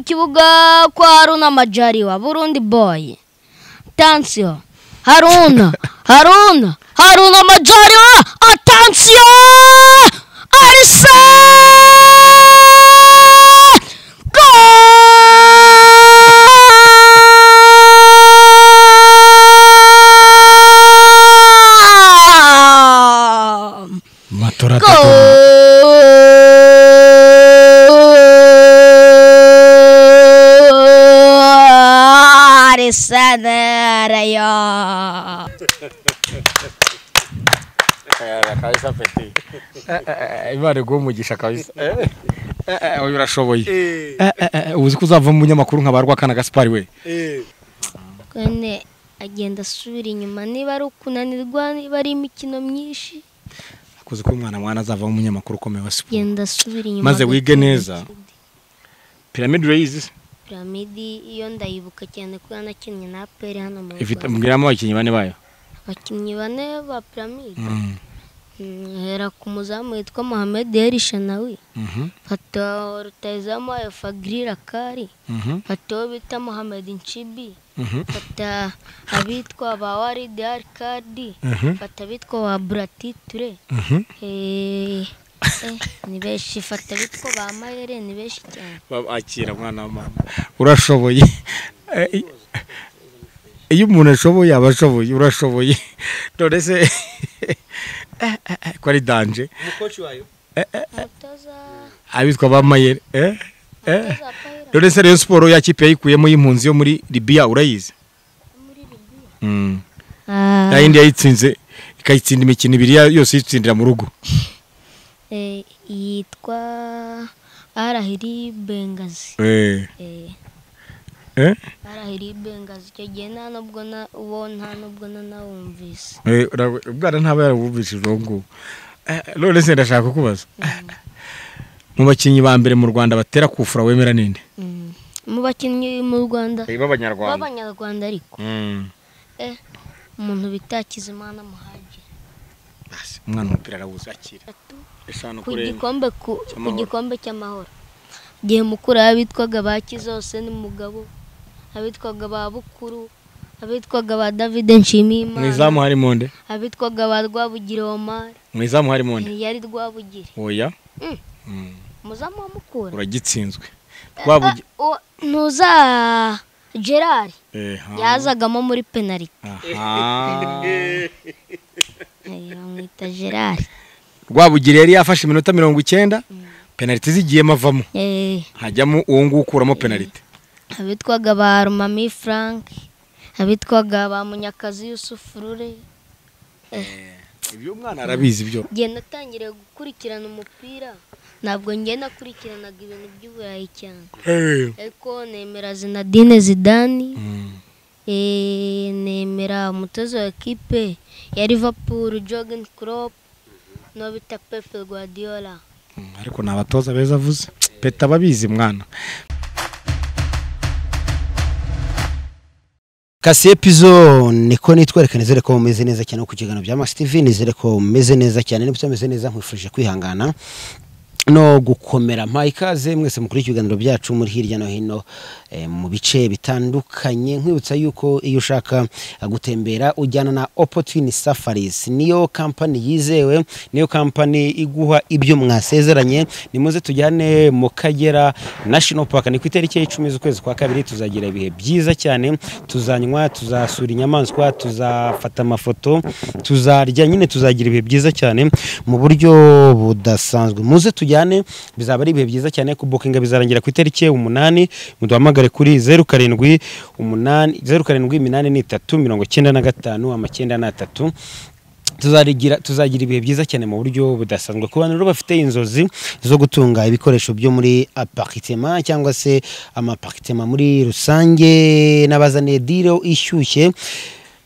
Mu kibuga kwa Haruna Majaliwa Burundi boy atansiyo Haruna Haruna Haruna Majaliwa atansiyo Arsene Goal! matora atatu Gol! Sana Rayo. kabisa peti imana iguha umugisha kabisa Eh, eh, eh, oya urashoboye Eh, eh, eh, uzi ko uzavamo umunyamakuru nka ba rwakana gaspari we Kone agenda asubira inyuma niba ari ukunanirwa niba ari imikino myinshi kuzi ko umwana mwana azavamo umunyamakuru ukomeye wa siporo agenda asubira inyuma maze wige agakina neza piramide urayizi se piramidi iyo ndayibuka cyane kuko yanakinnye na aperi hano mu ifite Rwanda mbwiramo abakinnyi bane bayo abakinnyi bane ba piramide hera ku muzamu witwa Mohamed Elishanawi Mhm, fata rutayizamu Fagri Rakari mhm, fata uwo bita Mohamed Nchibi mhm, fata abitwa ba Walid Arkadi Mhm. fata abitwa ba Burati Ture mhm. eh eh, ni benshi fata abitwa ba Mayere ni benshi cyane babakira mwana wa mama urashoboye Eh, i- iyo umuntu ashoboye aba ashoboye urashoboye none se eh, eh, eh, ko ari danje umukoci wayo umutoza abitwa ba mayere eh, eh. umutoza wa Payira none se rayon siporo yakipe yayikuyemo y'impunzi yo muri libiya urayizi muri Libya Mm. Ah, nayo indi yayitsinze ikayitsinda imikino ibiri ya- yose yitsindira mu rugo eh, yitwa Arahiri Bengazi Eh, eh eh, Arahiri Bengazi icyo gihe nta nubwo na uwo nta nubwo na nawumvise eh, ura- ubwana ntaba yarabumvise uwo nguwo Eh, none se ndashaka kukubaza mu bakinnyi ba mbere mu rwanda batera kufura wemera ninde Mm. mu bakinnyi mu Rwanda b'abanyarwanda b'abanyarwanda ariko eh umuntu bita Hakizimana Muhagi umwana umupira arawuzi akira eshanu ku gikombe ku ku Cy'amahoro. gikombe cy'amahoro igihe mukuru abitwaga ba Kizose n'umugabo abitwaga ba Bukuru abitwaga ba David mu Nshimiyimana izamu harimo nde abitwaga ba Rwabugiri Omar mu izamu harimo nde yari Rwabugiri oya Mm. Mm. umuzamu wa Mukura uragitsinzwe rwabugi Ah, uwa- ntuza Gerard Eh, ha. yazagamo muri penaliti Aha. bamwita Gerard rwabugiri yari yafashe iminota mirongo icyenda penaliti zigiyemo avamo eh hajyamo uwo nguwo ukuramo penaliti abitwaga ba rumami frank abitwaga ba munyakazi yusufurure ibyo umwana arabizi ibyo njye natangiriye gukurikirana umupira ntabwo njye nakurikiranaga ibintu by'uburayi cyane ariko nemera zinadine zidani Mm. eh, nemera umutoza wa ekipe ya liverpool jogen crop no bita pepe guardiola Mm, ariko ni abatoza beza avuze peta ababizi mwana kasiye pizo niko nitwereka nizere ko mumeze neza cyane no ku kiganiro bya Max TV nizere ko mumeze neza cyane nimba utameze neza nkwifurije kwihangana no gukomera mpa ikaze mwese mukuriye ibiganiro byacu muri hirya no hino eh, mu bice bitandukanye nkwibutsa yuko iyo ushaka eh, gutembera ujyana na opportunity safaris niyo kampani yizewe niyo kampani iguha ibyo mwasezeranye nimuze tujyane mu kagera national park ni ku itariki ya icumi z'ukwezi kwa kabiri tuzagira ibihe byiza cyane tuzanywa tuzasura inyamaswa tuzafata amafoto tuzarya nyine tuzagira ibihe byiza cyane mu buryo budasanzwe muze tujyane bizaba ari ibihe byiza cyane kubukinga bizarangira ku itariki ya umunani muduhamagare kuri zeru karindwi umunani zeru karindwi iminani n'itatu mirongo icyenda na gatanu amacyenda n'atatu tuzagira tuzagira ibihe byiza cyane mu buryo budasanzwe ku bantu rero bafite inzozi zo gutunga ibikoresho byo muri aparitema cyangwa se amaparitema muri rusange n'abazaniye diro ishyushye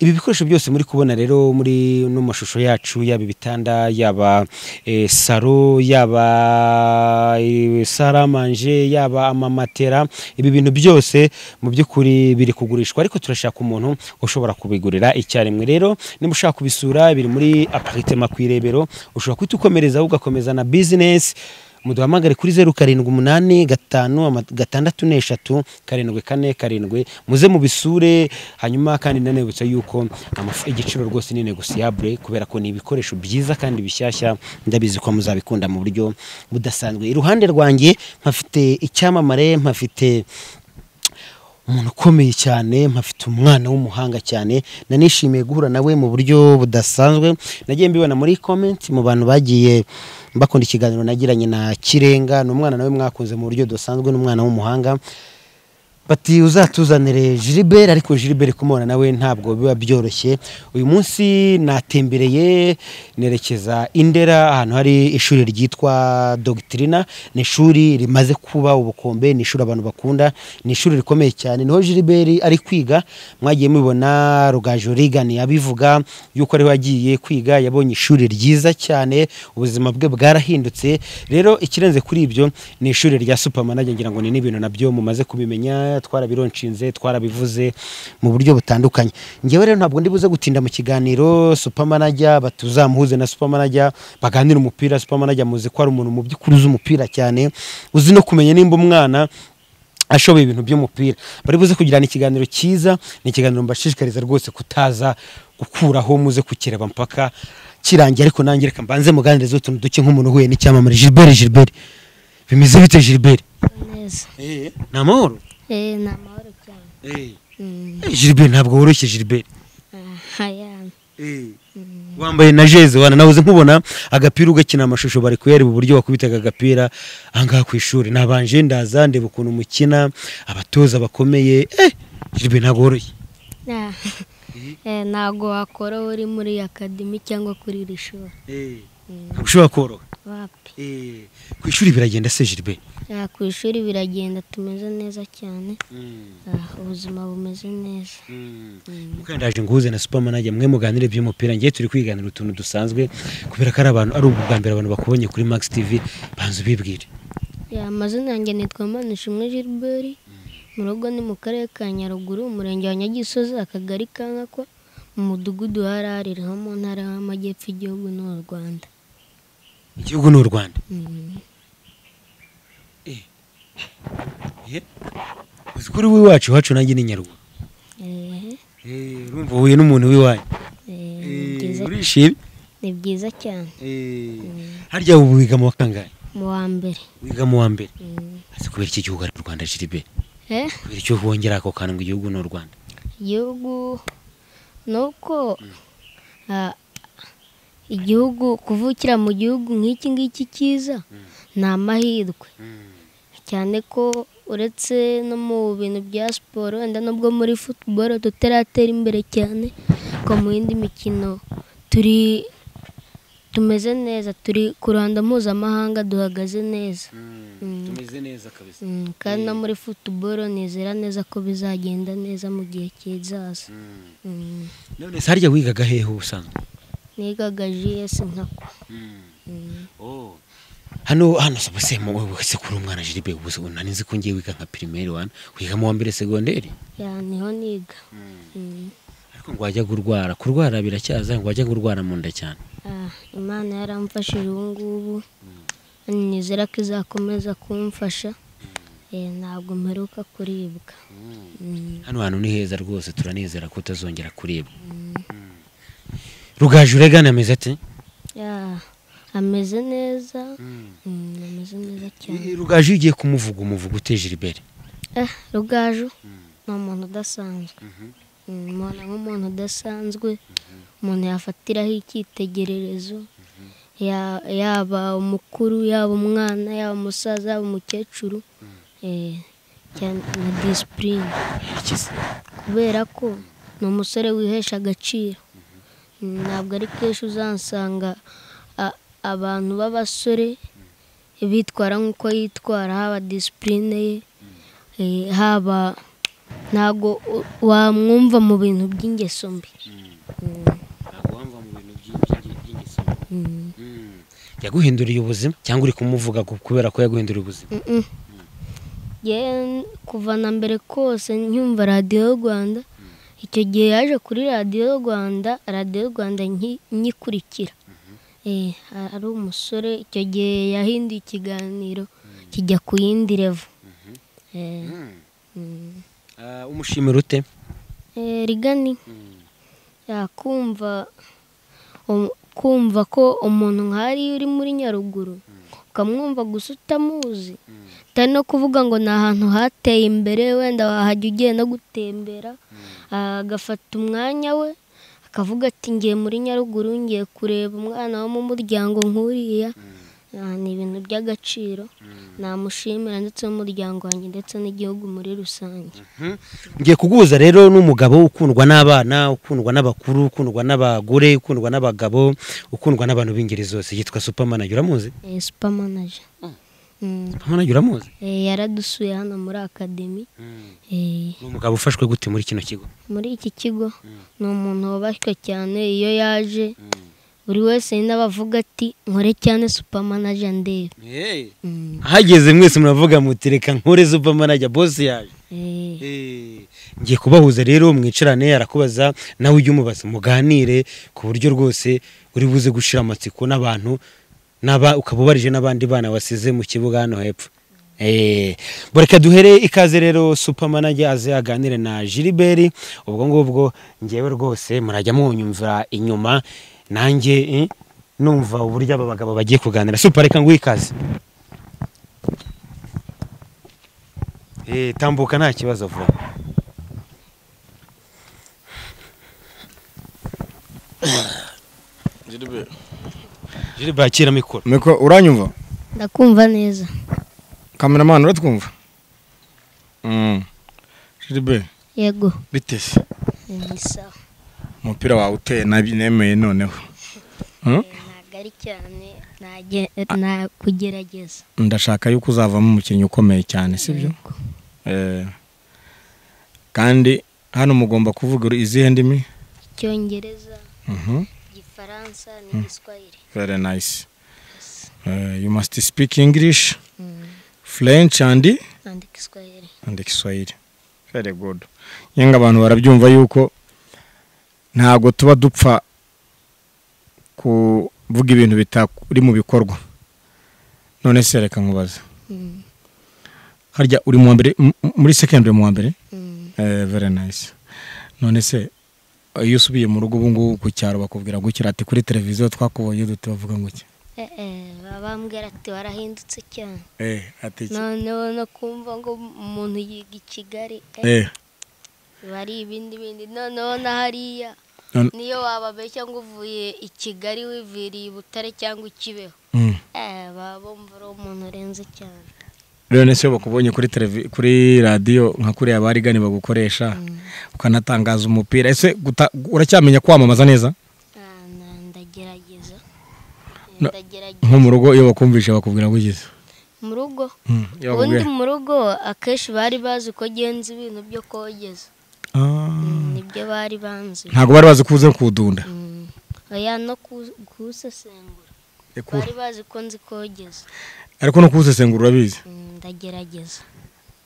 ibi bikoresho byose muri kubona rero muri no mu mashusho yacu yaba ibitanda yaba eh, saro yaba eh, saramanje yaba amamatera ibi bintu byose mu by'ukuri biri kugurishwa ariko turashaka umuntu ushobora kubigurira icyarimwe rero niba ushaka kubisura biri muri aparitema ku irebero ushobora kuhita ukomereza ugakomeza na bizinesi muduhamagare kuri zeru karindwi umunani gatanu ama- gatandatu n'eshatu karindwi kane karindwi muze mubisure hanyuma kandi nanibutsa yuko amaf- igiciro rwose ni negosiyabure kubera ko ni ibikoresho byiza kandi bishyashya ndabizi ko muzabikunda mu buryo budasanzwe iruhande rwanjye mpafite icyamamare mpafite umuntu ukomeye cyane mpafite umwana w'umuhanga cyane nanishimiye guhura nawe mu buryo budasanzwe nagiye mbibona muri comment mu bantu bagiye bakunda ikiganiro nagiranye na kirenga ni umwana nawe mwakunze mu buryo budasanzwe ni umwana w'umuhanga bati uzatuzanire Gilbert ariko Gilbert kumubona nawe ntabwo biba byoroshye uyu munsi natembereye nerekeza Indera ahantu hari ishuri ryitwa Doctrina ni ishuri rimaze kuba ubukombe ni ishuri abantu bakunda ni ishuri rikomeye cyane niho Gilbert ari kwiga mwagiye mubibona Rugaju Regan yabivuga yuko ariho yagiye kwiga yabonye ishuri ryiza cyane ubuzima bwe bwarahindutse rero ikirenze kuri ibyo ni ishuri rya Supermanage ngira ngo ni n'ibintu nabyo mumaze kubimenya twarabironshinze twarabivuze mu buryo butandukanye ngewe rero ntabwo ndi buze gutinda mu kiganiro Supermanage batuzamuhuze na Supermanage baganira umupira Supermanage muzi ko ari umuntu mu by'ukuri uzi umupira cyane uzi no kumenya nimba umwana ashoboye ibintu by'umupira bari buze kugirana ikiganiro cyiza ni ikiganiro mbashishikariza rwose kutaza gukuraho muze kukireba mpaka kirangiye ariko nanjye reka mbanze muganirize utuntu duke nk'umuntu uhuye n'icyamamare Gilbert Gilbert bimeze bite Gilbert neza ni amahoro eh ni amahoro cyane Mm, Gilbert ntabwo woroshye Gilbert aha, yani. wambaye na jeze wana nabuze nkubona agapira ugakina amashusho bari kuyareba uburyo wakubitaga agapira ahangaha ku ishuri nabanje ndaza ndeba ukuntu mukina abatoza bakomeye eh Gilbert ntabwo woroshye Ah, eh, ntabwo wakora uri muri akademi cyangwa kuri iri shuri Mm, ntabwo ushobora koroha wapi ku ishuri biragenda se Gilbert Ah, ku ishuri biragenda tumeze neza cyane Ah, ubuzima bumeze neza mukandaje nguhuze na supermanage mwe muganire by'umupira ngiye turi kwiganira utuntu dusanzwe kubera ko ari abantu ari ubwa mbere abantu bakubonye kuri max tv banze ubibwire Ya, amazina yanjye nitwa manishimwe gilbert mu rugo ni mu karere ka nyaruguru umurenge wa nyagisozi akagari ka nkakwa mu mudugudu wa rarira ho mu ntara y'amajyepfo igihugu ni u rwanda igihugu ni u rwanda Mm. uzi kuri w'iwacu iwacu nanjye ni nyaruguru Eh, urumva uhuye n'umuntu w'iwanyu eh, ni byiza- urishimye ni byiza cyane harya ubu wiga mu wa kangahe mu wa mbere wiga mu wa mbere Mm. azi kubera iki gihugu ari u rwanda jiribe Eh, kubera icyo wongera ako kantu ngo igihugu ni u rwanda igihugu ni uko ah, igihugu kuvukira mu gihugu nk'iki ngiki cyiza ni amahirwe cyane ko uretse no mu bintu bya siporo wenda nubwo muri futuboro tutaratera imbere cyane ko mu yindi mikino turi tumeze neza turi ku ruhando mpuzamahanga duhagaze neza Mm. tumeze neza kabisa Mm, kandi no muri futuboro nizera neza ko bizagenda neza mu gihe kizaza Mm. none se harya wigaga hehe ubusanzwe nigaga gs nkakwa Mm. hano hano se bose mu wese kuri umwana jiribe ubuse nani nzi ko ngiye wiga nka primaire wana wiga mu wa mbere segonderi ya niho niga Mm. ariko ngo wajya kurwara kurwara biracyaza ngo wajya kurwara mu nda cyane Ah, imana yaramfashije ubu ngubu nizera ko izakomeza kumfasha Eh, ntabwo mperuka kuribwa Mm. hano hantu ni heza rwose turanezera ko utazongera kuribwa rugaju uregana ameze ati Ya, ameze neza Mm, ameze neza cyane rugaju iyo ugiye kumuvuga umuvuga uteje imbere Eh, rugaju ni umuntu udasanzwe Mm, mbona nk'umuntu udasanzwe umuntu yafatiraho icyitegererezo Ya- yaba umukuru yaba umwana yaba umusaza yaba umukecuru Eh, cyane na disipurine Yerekeza. kubera ko ni umusore wihesha agaciro ntabwo ari kenshi uzansanga a- abantu b'abasore bitwara nk'uko yitwara haba disipurine ye eh, haba ntabwo u- wamwumva mu bintu by'ingeso mbi Ntabwo wamva mu bintu by'ingi- by'ingeso. Mm. yaguhinduriye ubuzima cyangwa uri kumuvuga ku- kubera ko yaguhinduriye ubuzima Mm-mm. Yewe n- kuva na mbere kose nkumva radiyo y'u rwanda icyo gihe yaje kuri radiyo y'u rwanda radiyo y'u rwanda nki- nyikurikira eh, ari umusore icyo gihe yahinduye ikiganiro kijya ku yindi revo Eh, mm. umushimira ute Eh, rigani yakumva um- kumva ko umuntu nk'ariya uri muri nyaruguru ukamwumva gusa utamuzi utari no kuvuga ngo ni ahantu hateye imbere wenda wahajya ugiye no gutembera agafata umwanya we akavuga ati ngiye muri nyaruguru ngiye kureba umwana wo mu muryango nk'uriya Ah, ni ibintu by'agaciro namushimira ndetse n'umuryango wanjye ndetse n'igihugu muri rusange ngiye kuguhuza rero n'umugabo ukundwa n'abana ukundwa n'abakuru ukundwa n'abagore ukundwa n'abagabo ukundwa n'abantu b'ingeri zose yitwa supermanager uramuzi Eh, supermanager Mm. supermanager uramuzi Eh, yaradusuye hano muri akademi Eh, ni umugabo ufashwe gute muri kino kigo muri iki kigo ni umuntu wubashywe cyane iyo yaje buri wese ni abavuga ati nkore cyane supamanaja ndebe Mm. ahageze mwese muravuga muti reka nkore supermanager boss yaje Eh, ngiye kubahuza rero mwicarane arakubaza nawe ujye umubaza muganire ku buryo rwose uri buze gushira amatsiko n'abantu n'aba ukaba ubarije n'abandi bana wasize mu kibuga hano hepfo Eh, bo reka duhere ikaze rero supermanager aze aganire na Gilbert ubwo ngubwo ngewe rwose murajya mwunyumvira inyuma nanjye eh, numva uburyo aba bagabo bagiye kuganira super reka nguhe ikaze Eh, tambuka nta kibazo vuba Gilbert. Gilbert akira mikoro Miko uranyumva ndakumva neza kameramani uratwumva Mm. Gilbert yego bite se Eh, ni sawa umupira wawe uteye nabi nemeye noneho Mm? ntabwo ari cyane nage- nakugerageza ndashaka yuko uzavamo umukinnyi ukomeye cyane sibyo Yego. Eh, kandi hano mugomba kuvuga izihe ndimi icyongereza Mhm. igifaransa n'igiswahili very nice Eh, you must speak english Mm. french and nandi igiswahili and Kiswahili. Very good. Yenga abantu barabyumva yuko ntabwo tuba dupfa kuvuga ibintu bitari mu bikorwa. None se reka nkubaze. Mm. Harya uri mu wa mbere m- m- muri secondary mu wa mbere? Mm. Eh, very nice. None se iyo usubiye mu rugo ubu ngubu ku cyaro bakubwira gukira ati kuri televiziyo twakubonye dute bavuga ngo iki? Eh, eh, baba bambwira ati warahindutse cyane Eh, ati iki? noneho no kumva ngo umuntu yiga i kigali eh, Eh, biba ari ibindi bindi noneho na hariya none- niyo wababeshya ngo uvuye i kigali wiviriye i butare cyangwa i kibeho mm. eh, baba bumva ari umuntu urenze cyane rero se iyo bakubonye kuri televi kuri radiyo nka kuriya barigani bagukoresha ukanatangaza umupira ese guta- uracyamenya kwamamaza neza Ah, na- ndagerageza Eh, No- ndagerageza nko mu rugo iyo bakumvise bakubwira gukiza mu rugo iyo ubundi bakubwira mu rugo akenshi bari bazi ko genza ibintu byo kogeza Ah, Mm, nibyo bari banzi ntabwo bari bazi kuza kudunda Mm. oya no ku- kuwusesengura Ekura. bari bazi ko nzi kogeza ariko no kuwusesengura urabizi Mm, ndagerageza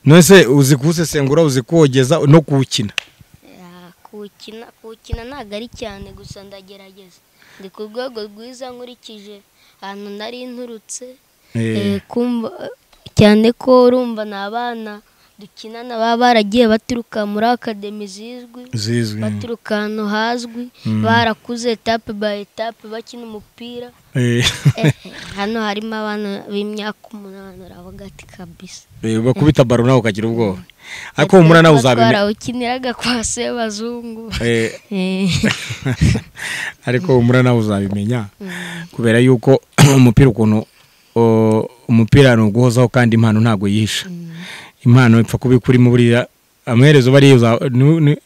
none se uzi kuwusesengura uzi kuwogeza no kuwukina Ah, kuwukina kuwukina ntabwo ari cyane gusa ndagerageza ndi ku rwego rwiza nkurikije ahantu nari nturutse Eh, kumva cyane ko urumva ni abana dukinana baba baragiye baturuka muri akademi zizwi zizwi baturuka ahantu hazwi Mm. barakuze etape bayi etape bakina umupira Eh, Eh, hano harimo abana b'imyaka umunani uravuga ati kabisa eh, bakubita baro nawe ukagira ubwoba ariko humura nawe uzabimenya twarawukiniraga kwa sebazungu Eh, Eh, ariko umura nawe uzabimenya kubera yuko umupira ukuntu o- umupira ni uguhozaho kandi impano ntabwo yihisha impano ipfa kuba ikurimo buriya amaherezo bariya uza- nu- nu-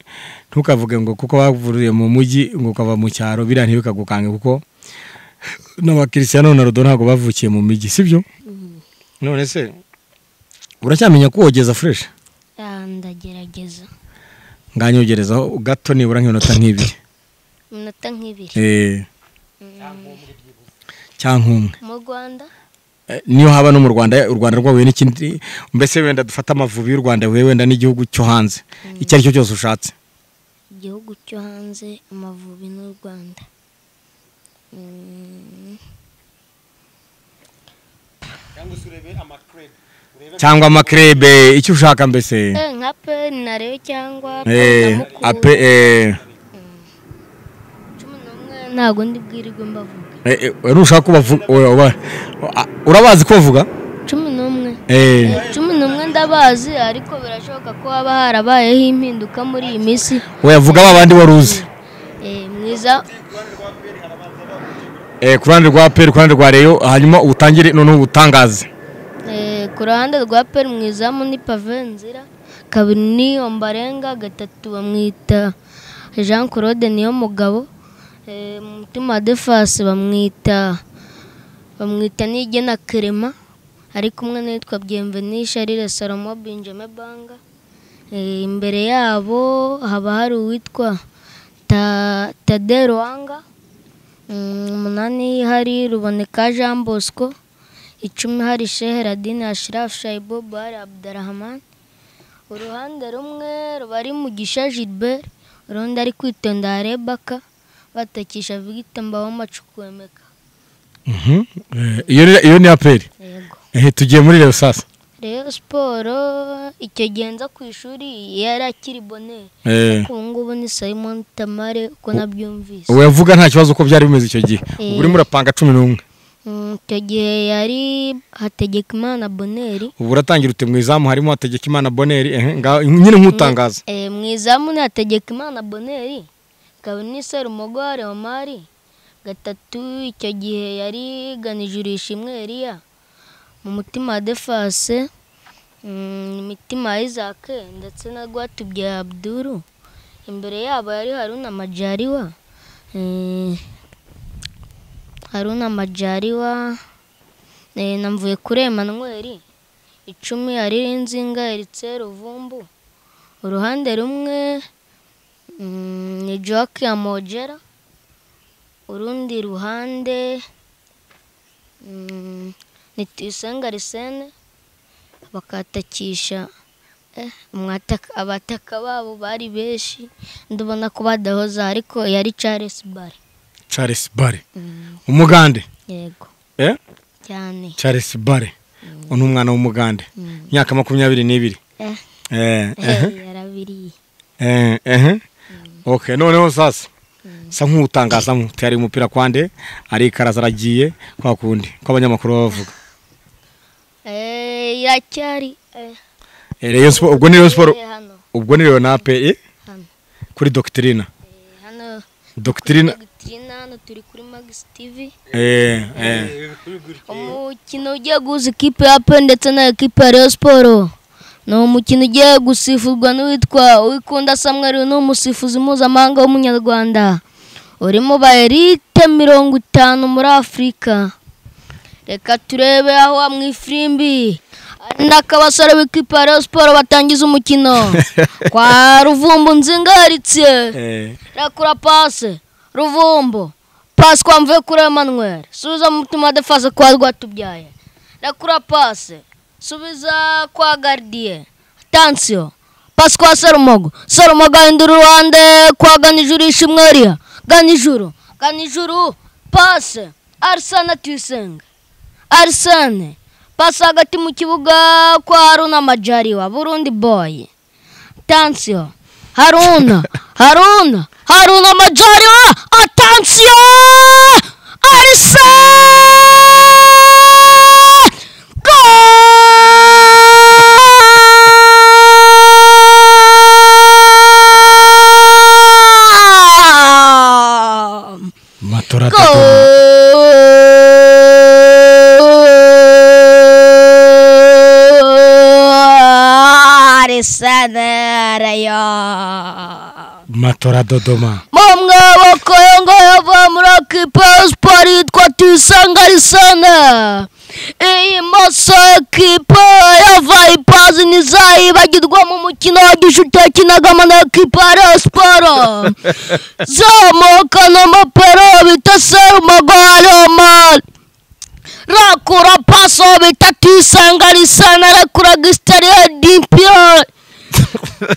ntukavuge ngo kuko wavuriye mu mujyi ngo ukava mu cyaro biriya ntibikagukange kuko n'abakirisiyano na rodo ntabwo bavukiye mu mijyi sibyo none se uracyamenya kuwogeza fureshi ah, ndagerageza nganyogerezaho gato nibura nk'iminota nk'ibiri iminota nk'ibiri Eh, cyangwa umwe mu rwanda Eh, niyo haba no mu rwanda u rwanda rwahuye n'ikindi mbese wenda dufate amavubi y'u rwanda huye wenda n'igihugu cyo hanze icyo ari cyo cyose ushatse igihugu cyo hanze amavubi n'u rwanda cyangwa amakirebe icyo ushaka mbese Eh, nka peni narebe cyangwa Eh, ape peni eh, cumi n'umwe ntabwo ndi bwirirwe mbavuga eh, eh, wari ushaka ko bavuga ura- ura- a- urabazi ko bavuga cumi n'umwe Eh, cumi n'umwe ndabazi ariko birashoboka ko haba harabayeho impinduka muri iyi minsi wayavuga ba bandi wari uzi Eh, mwiza Eh, ku ruhande rwa peri ku ruhande rwa reyo hanyuma utangire noneho utangaze Eh, ku ruhande rwa peri mwizamu ni pave nzira kabiri ni ombarenga gatatu bamwita jean claude niyo mugabo Eh, mu mutima defasi bamwita bamwita nigena kerema ari kumwe n'uwitwa byemveni sharire salomo benjamin banga Eh, imbere yabo haba hari uwitwa Ta- tade ruwanga Mm, umunani hari ruboneka jean bosco icumi hari shehe radine ashirafu shayibo bare abdarahamani uruhande rumwe ruba ari mugisha gilbert urundi ari kwitonda rebaka batakisha vigita mbawoma cukwemeka Mhm. Eh, iyo ni- iyo ni aperi yego Eh, tugiye muri reyo sasa rero siporo icyo genza ku ishuri yari akiri boneri Eh, ubu ngubu ni simon tamare uko nabyumvise wayavuga nta kibazo ko byari bimeze icyo gihe ubu urimo urapanga cumi n'umwe Mm, icyo gihe yari hategekimana boneri ubu uratangira ute mu izamu harimo hategeka imana boneri eh, ngaho- nyine nk'utangaza Eh, mu izamu ni Hategekimana Boneri ikaba ni Serumogore Omari gatatu icyo gihe yari ganije urishimwe Eliya mu mutima wa Defase mm, imitima ya Isaac ndetse na Rwatubya Abduru imbere yabo yari Haruna Majaliwa eh, Haruna Majaliwa eh, na mvuye kuri Emmanuel icumi yari Nzinga Eritse Ruvumbu uruhande rumwe mm, ni joke ya mojera urundi ruhande mm, ni tuyisenga risene bakatakisha eh, umwataka- abataka babo bari benshi ndabona ko badahoza ariko yari charles bare charles bare umugande yego eh? cyane charles bare ni umwana w'umugande Mm. imyaka makumyabiri n'ibiri eh, Eh, eh, eh, yarabiriye eh, eh. okay noneho sasa sa nk'utangazamo tuyari umupira kwande arikaraza aragiye kwa kundi ko abanyamakuru baba bavuga Eh, iracyari eh, Eh, Rayon Sport- ubwo ni reyo siporo eh, hano ubwo ni reyo na pe eh? hano kuri dogitirina eh, hano dogitirina Doctrine, hano turi kuri Max TV eh, eh. umukino ugiye guhuza ikipe ya pe ndetse na ekipe ya Rayon Sport ni umukino ugiye gusifurwa n'uwitwa Uwikunda Samuel ni umusifuzi mpuzamahanga w'umunyarwanda uri mu ba elite mirongo itanu muri Afurika reka turebe aho mu ifirimbi hari n'akabasore b'ikipe ya Rayon Sport batangiza umukino kwa Ruvumbu nzingaritse Eh. Rekura pase. Ruvumbo. Pase kwa mvuye kuri Emmanuel. Subiza mu mutima defase kwa Rwatubyaye. Rekura pase. Subiza kwa Gardie. Tansio. Pase kwa Serumogo. Serumogo ahindura uruhande kwa Ganijuru ishimwe Eliya. Ganijuru. Ganijuru. Pase. Arsene Tuyisenge. Arsene. Pase hagati mu kibuga kwa Haruna Majariwa. Burundi boy. Tansio. Haruna, Haruna, Haruna Majaliwa, atansiyo! Arsene! Goal! matora atatu. Goal! Arsene Rayon! matora dodoma Mamwe bakayonga yava muri ekipa siporo yitwa tuyisanga lisana iyi maso ekipa yava ipazi ntizayibagirwa mu mukino wa gishuti yakinagamo na ekipa ya siporo zamuka na mapero bita serumagare mari rakura paso bita tuyisanga lisana rakura gisitariya dimpiyoni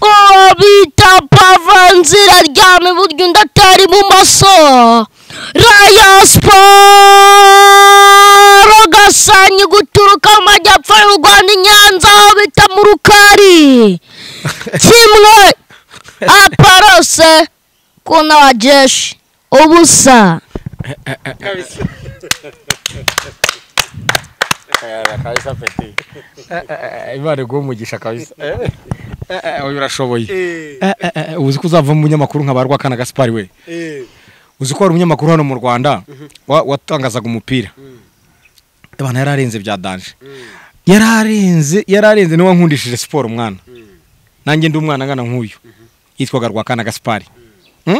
uwo bita pavanzira aryamye iburyo undi atari ibumoso rayo siporo gasanyi guturuka mu majyepfo y'u rwanda i nyanza aho bita mu rukari kimwe aparose kuna wajeshi ubusa kabisa peti imana iguha umugisha kabisa uyu urashoboye uzi ko uzavamo umunyamakuru nka barwa kana gasipari we uzi ko hari umunyamakuru hano mu rwanda wa- watangazaga umupira abana yari arenze bya danje yari arenze yari arenze niwe wankundishije siporo umwana nanjye ndi umwana angana nk'uyu yitwaga rwakana gasipari Mm?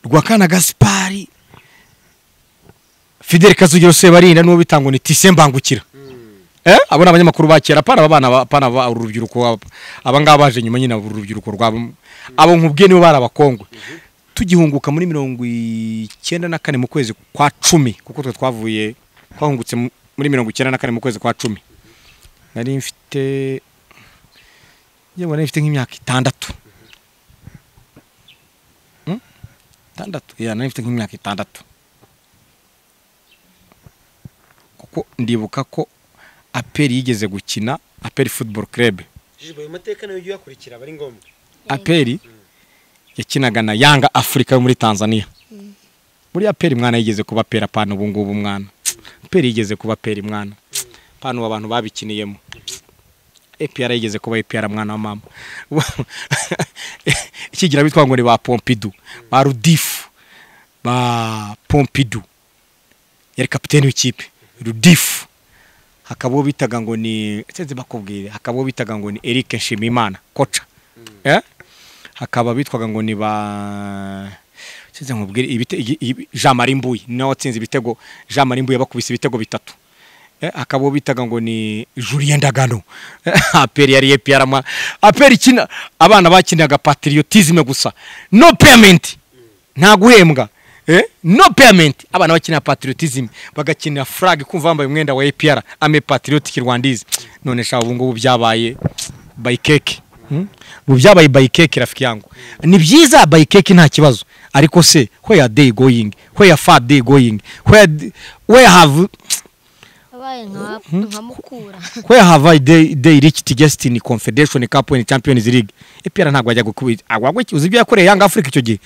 rwakana gasipari fidel kazugero sebarinda n'uwo bitangwa ni tise mbangukira Eh, abo ni abanyamakuru ba kera apana abana ba- apana ba- urubyiruko aba- aba ngaba baje nyuma nyine urubyiruko rwabo abo nkubwiye nibo bari abakongwe tugihunguka muri mirongo icyenda na kane mu kwezi kwa cumi kuko twe twavuye twahungutse mu- muri mirongo icyenda na kane mu kwezi kwa cumi nari mfite njye mbona mfite nk'imyaka itandatu Hmm? itandatu ya nari mfite nk'imyaka itandatu kuko ndibuka ko aperi yigeze gukina aperi futuboro kerebe ayo mateka nayo ujya uyakurikira aba ari ngombwa aperi yakinaga na yanga afurika yo muri tanzania muri aperi mwana yigeze kuba pera apana ubu ngubu mwana aperi yigeze kuba pera mwana apana ubu abantu babikiniyemo epr yigeze kuba epr mwana wa mama ikigira bitwa ngo ni ba pompidu ba rudifu ba pompidu yari kapiteni w'ikipe rudifu hakaba uwo bitaga ngo ni sinzi bakubwire hakaba uwo bitaga ngo ni Eric Nshimiyimana koca Eh? hakaba bitwaga ngo ni ba sinzi nkubwire ibite igi- ibi- Jean Marie Mbuyi ni nawe watsinze ibitego Jean Marie Mbuyi yabakubise ibitego bitatu Eh, hakaba uwo bitaga ngo ni Julien Ndagano aperi yari EPR mwa aperi kina abana bakinaga patriotisme gusa no payment nta guhembwa eh? no payment abana bakina patriotism bagakina flag kumva bambaye umwenda wa APR ame patriotic rwandize none sha ubu ngubu byabaye by cake hmm? ubu byabaye by cake rafiki yangu ni byiza by cake nta kibazo ariko se where are they going where are far they going where where have abaye nka mukura where have I they, they reached destiny confederation cup and champions league EPR ntabwo ajya gukubita agwagwe uzi ibyo yakoreye Yanga Africa icyo gihe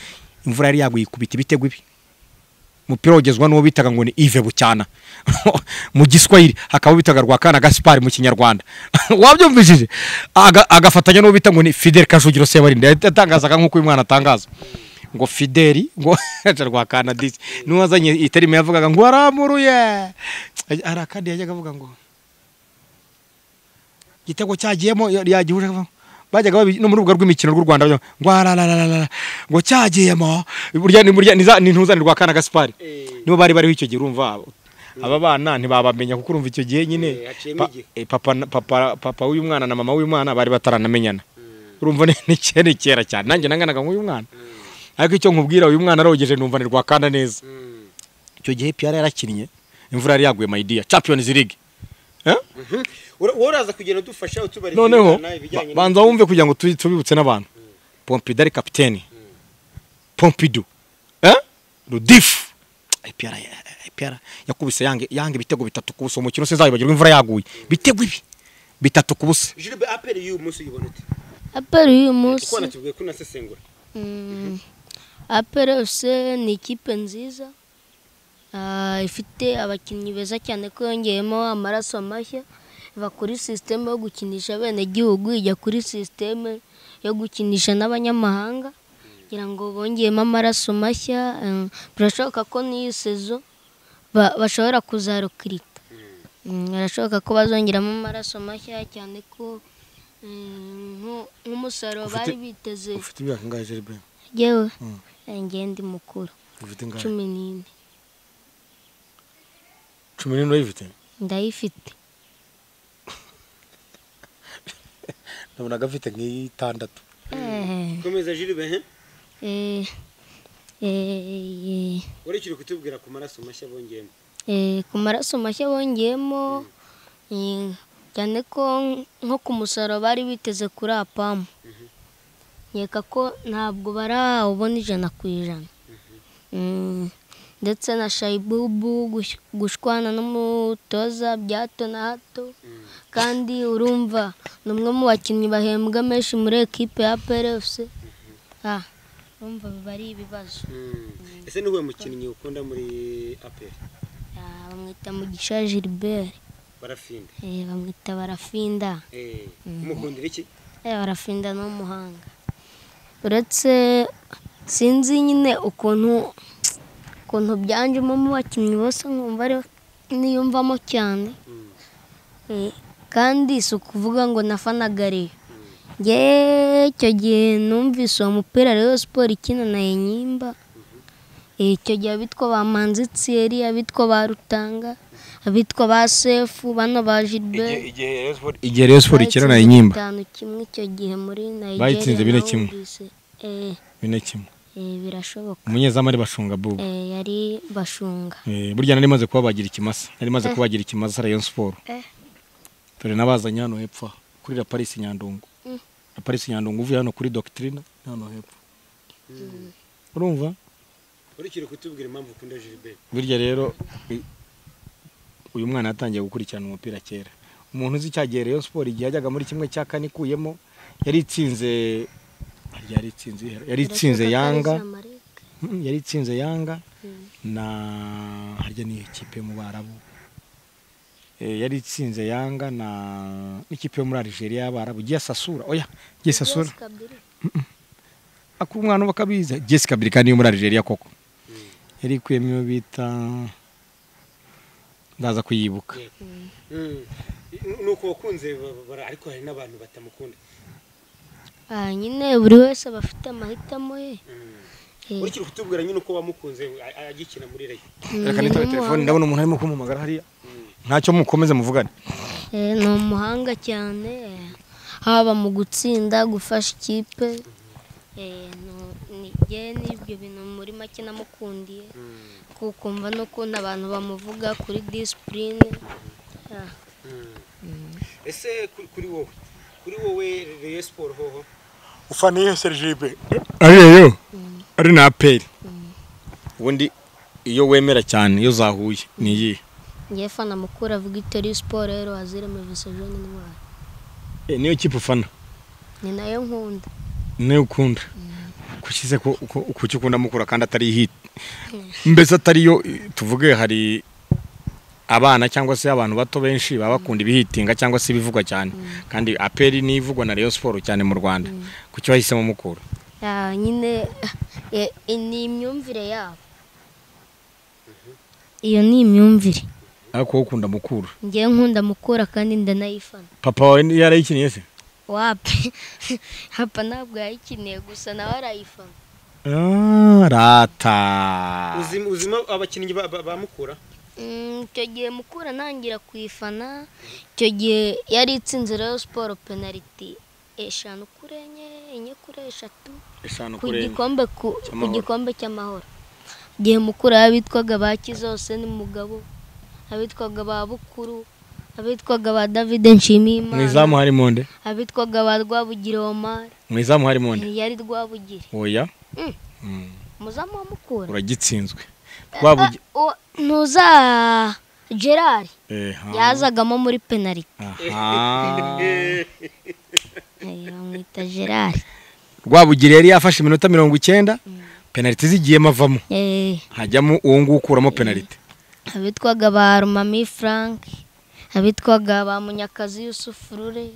imvura yari yaguye ikubita ibitego ibi umupira wagezwa n'uwo bitaga ngo ni Yves Bucyana mu giswahili hakaba bitaga Rwakana Gaspar mu kinyarwanda wabyumvishije Aga- agafatanya n'uwo bita ngo ni Fidel Kajugiro Sebarinda yatangazaga nk'uko uyu mwana atangaza ngo Fideli ngo Rwakana disi n'uwazanye iterime yavugaga ngo waramuruye hari akandi yajyaga avuga ngo igitego cyagiyemo yagihuje bajyaga babi- no mu rubuga rw'imikino rw'u Rwanda bajya ngo ararararara ngo cyagiyemo burya ni burya ni za- ni ntuzani rwa kana Gaspar nibo bari bariho icyo gihe urumva aba bana ntibabamenya kuko urumva icyo gihe nyine Eh, haciyemo pa- igihe. eh, papa na- papa papa w'uyu mwana na mama w'uyu mwana bari bataranamenyana urumva ni- ni kera ni kera cyane nanjye nanganaga nk'uyu mwana ariko icyo nkubwira uyu mwana arogeje numva ni rwa kana neza icyo gihe Pierre yarakinnye imvura yari yaguye my dear Champions League eh wowe uraza kugenda udufasha utubarira noneho ba- banza wumve kugira ngo tu- tubibutse n'abantu pompidou ari kapiteni pompidou eh? rudifu ipiyara ipiyara yakubise yange yange ibitego bitatu ku busa umukino sinzabibagirwa imvura yaguye bitego ibi bitatu ku busa jiribe aperi y'uyu munsi uyibona ute aperi y'uyu kuko munsi wanatubwiye ko unasesengura Mm, aperi yose ni ikipe nziza Ah, ifite abakinnyi beza cyane ko yongeyemo amaraso mashya iva kuri sisiteme yo gukinisha abenegihugu ijya kuri sisiteme yo gukinisha n'abanyamahanga kugira ngo bongeyemo amaraso mashya eh, birashoboka ko n'iyi sezo ba- bashobora kuzarukirita Mm, birashoboka ko bazongeramo amaraso mashya cyane ko mm, nko- nk'umusaruro Ufite- bari biteze ufite imyaka ingahe jeribe yewe njye ndi mukuru ufite ingahe cumi n'ine cumi n'ine urayifite ndayifite nabonaga afite nk'itandatu Eh, komeza jiribe he eh, eh, urekere kutubwira ku maraso mashya bongeyemo eh, ku maraso mashya bongeyemo eh, cyane ko nko ku musaruro bari biteze kuri apamu nkeka ko ntabwo barawubona ijana ku ijana Mm, ndetse na shayibubu gush- gushwana n'umutoza bya hato na hato kandi urumva ni umwe mu bakinnyi bahembwa menshi muri ekipe ya perefusi urumva biba ari ibibazo ese ni uwo mukinnyi ukunda muri aperi Ah, bamwita mugisha gilbert barafinda eh, bamwita barafinda umukundira iki Eh, barafinda ni umuhanga uretse sinzi nyine ukuntu ukuntu byanjemo mu bakinnyi bose nkumva ari niyumvamo cyane Eh, kandi si ukuvuga ngo nafanagariye ngewe icyo gihe numvise uwo mupira rero siporo ikina na enyimba Eh, icyo gihe abitwa ba manzitsiyeri abitwa ba rutanga abitwa ba sefu bano ba gilbert igihe rero siporo ikina na Bayitsinze inyimba bitanu kimwe icyo gihe muri Nigeria Bayitsinze bine kimwe. nawumvise. Eh, bine kimwe eh, birashoboka umunyezamu ari bashunga bubu Eh, yari bashunga Eh, burya nari maze kubabagira ikimasa nari maze kubagira ikimasa rayon siporo Eh. dore nabazanye hano hepfo aha, kuri la paris nyandungu Mm. la paris nyandungu uvuye hano kuri doctrine ni hano hepfo urumva urikiri kutubwira impamvu ukunda gilbert birya rero i- uyu mwana yatangiye gukurikirana umupira kera umuntu uzi cyagiye rayon siporo igihe yajyaga muri kimwe cya kane ikuyemo yari itsinze yari itsinze yari itsinze Birashoboka ko ari yanga Zamalek. Mm, yari itsinze yanga Mm. na harya ni ikipe yo mu barabu Eh, yari itsinze yanga na n'ikipe yo muri Algeria y'abarabu Giasasura oya Giasasura Yes, Kabiri. aku umwana bakabiza Jessica Bilika niyo muri Algeria koko yari ikuyemo iyo bita ndaza kuyibuka ni uko wakunze ariko hari n'abantu batamukunda Ah, nyine buri wese aba afite amahitamo ye Eh, urikiri kutubwira nyine uko wamukunze a- a- agikina muri rayon mm, reka nitabe ni telefone umuhanga- ndabona umuntu arimo kumpamagara hariya ntacyo mukomeze muvugane eh, ni umuhanga cyane eh, haba mu gutsinda gufasha ikipe Eh, nu- ni njyewe n'ibyo bintu muri make namukundiye kuko mva n'ukuntu abantu bamuvuga kuri disipurine Ah. ese kuri- kuri wowe kuri wowe rayon siporo hoho ufana iyo serijibe ariyo yo ari na aperi ubundi iyo wemera cyane iyo zahuye ni iyihe ngewe fana mukuru avuga itori siporo rero wazirema visejoni intwari Eh, niyo kipe ufana ni nayo nkunda niyo ukunda kukize ko uko uko icyo ukunda mukura kandi atari hit mbese atariyo eh, tuvuge hari abana cyangwa se abantu bato benshi baba bakunda ibihitinga cyangwa se ibivugwa cyane kandi aperi ni ivugwa na Rayon Sport cyane mu Rwanda kuki wahisemo mukura Ah, nyine eh, eh, ni imyumvire yabo iyo ni imyumvire ariko wowe ukunda mukura ngewe nkunda mukura kandi ndanayifana papa wawe yarayikiniye se wapi hapa ntabwo yayikiniye gusa nawe arayifana Ah, rata Uzima- uzima abakinnyi ba- ba- bamukura Mm, icyo gihe mukura ntangira kuyifana icyo gihe yari itsinze rero siporo penaliti eshanu kuri enye enye kuri eshatu eshanu ku kurenga gikombe ku- ku cy'amahoro. gikombe cy'amahoro igihe mukuru abitwaga ba kizose n'umugabo abitwaga ba bukuru abitwaga ba davide mu izamu nshimiyimana harimo nde abitwaga ba rwabugiri omari mu izamu harimo nde yari rwabugiri oya Mm. Mm, umuzamu wa mukura uragitsinzwe rwabugi Ah, uwa- ntuza gerard eh, ha. yazagamo muri penaliti Aha. Eh, bamwita gerard rwabugira yari yafashe iminota mirongo icyenda penaliti zigiyemo avamo Eh, hajyamo uwo nguwo ukuramo penaliti abitwaga ba rumami frank abitwaga ba munyakazi yusufu rure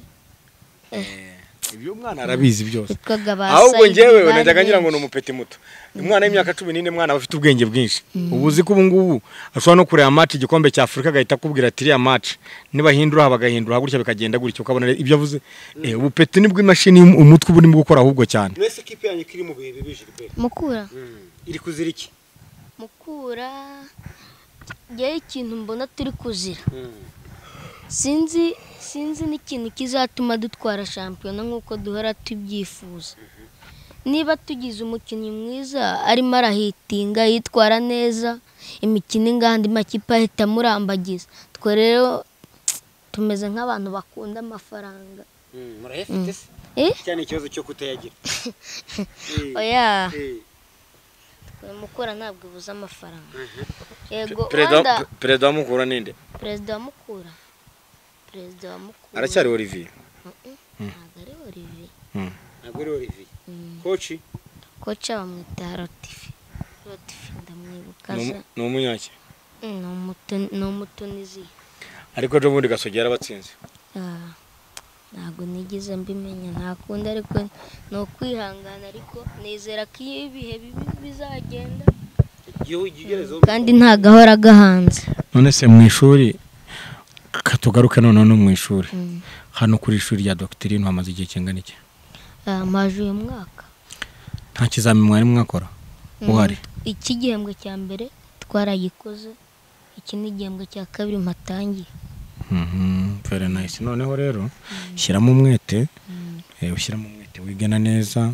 ibyo umwana arabizi byose abitwaga ba ahubwo Saidi ngewe bari najyaga ngira ngo ni benshi. umupeti muto umwana w'imyaka cumi n'ine mwana aba afite ubwenge bwinshi ubu uzi ko ubu ngubu ashobora no kureba match igikombe cya afurika agahita akubwira ati iriya match nibahindura aha bagahindura gutya bikagenda gutya ukabona ibyo avuze Eh, ubupeti nibwo imashini umutwe uba urimo gukora ahubwo cyane mwese kipe yanyu kiri mu bihe bibi gilbert mukura iri kuzira iki mukura ngewe ikintu mbona turi kuzira sinzi sinzi n'ikintu kizatuma dutwara shampiyona nk'uko duhora tubyifuza niba tugize umukinnyi mwiza arimo arahitinga yitwara neza imikino ingana andi makipe ahita amurambagiza twe rero tumeze nk'abantu bakunda amafaranga murayafite se eh cyane ikibazo cyo kutayagira Eh, oya eh. mukura ntabwo ibuze amafaranga Pe- yego perezida wenda pe- perezida wa mukura ninde perezida wa mukura perezida wa mukura aracyari olivier Mm, mm, ntabwo ari olivier ntabwo ari olivier Mm, koci koca bamwita rotifi rotifi ndamwibuka Ni aza umu- ni umunyaki Mm, ni umutu- ni umutuniziya ariko ejo bundi gasogi yarabatsinze Ah, ntabwo nigeze mbimenya nta kundi ariko ni ukwihangana ariko nizera ko iyo ibihe bibi bizagenda igihugu igereza kandi ntagahora gahanze none se mu ishuri katugaruke noneho no mu ishuri hano kuri ishuri rya dogiteri hamaze igihe kingana iki Ah, maje uyu mwaka nta kizamini mwari mwakora Mm, uhari iki gihembwe cya mbere twaragikoze iki ni igihembwe cya kabiri mpatangiye Mhm, very nice noneho rero shyiramo umwete eh, ushyiramo umwete wigena neza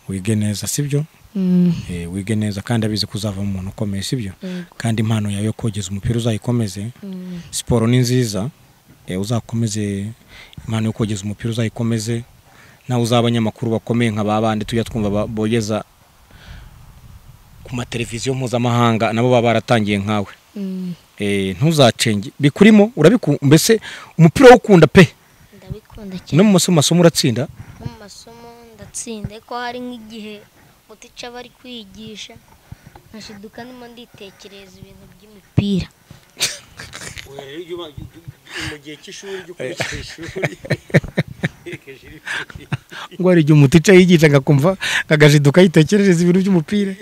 wige neza sibyo Mm, Eh, wige neza kandi abizi ko uzavamo umuntu ukomeye sibyo yego. kandi impano yawe yo kogeza umupira uzayikomeze Mm, siporo ni nziza eh, uzakomeze impano yo kogeza umupira uzayikomeze nawe uzaba abanyamakuru bakomeye nka ba bandi tujya twumva ba- bogeza ku mateleviziyo mpuzamahanga nabo baba baratangiye nkawe mm, Eh, ntuzacenge bikurimo urabiku mbese umupira wo gukunda pe ndabikunda no cyane mu masomo masomo uratsinda no mu masomo ndatsinda ko hari nk'igihe mutica bari kwigisha nkashiduka ndimo nditekereza ibintu by'imipira mu gihe cy'ishuri jya ukurikira ishuri ngo hari igihe umutica yigisha agakumva akagajiduka yitekerereza ibintu by'umupira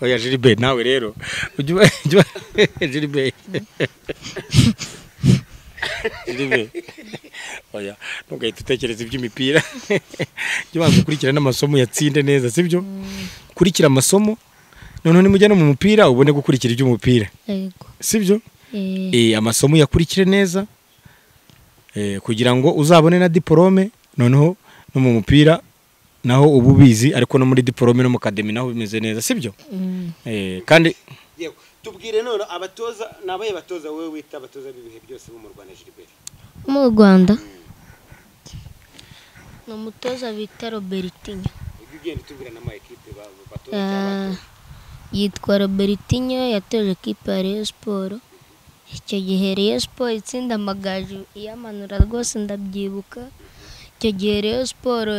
oya jiribe nawe rero ujya uba- ujya uba- jiribe jiribe oya ntugahita utekereza iby'imipira jya ubanza ukurikira n'amasomo yatsinde neza sibyo kurikira amasomo noneho nimujya no mu mupira ubone gukurikira iby'umupira yego sibyo Eh, Eh, amasomo uyakurikire neza eh, kugira ngo uzabone na diporome noneho no mu mupira naho uba ubizi ariko no muri diporome no mu kademi naho bimeze neza sibyo mm, Eh, kandi Yego. tubwire none abatoza ni abahe batoza wowe wita abatoza b'ibihe byose bo mu rwanda gilbert mu rwanda ni umutoza bita robertinho ujya ugenda utubwira n'amayikipe ba- batoza Ah, cyangwa batoza yitwa robertinho yatoje ekipa ya reyo siporo icyo gihe reyo siporo itsinda amagaju iyamanura rwose ndabyibuka icyo gihe reyo siporo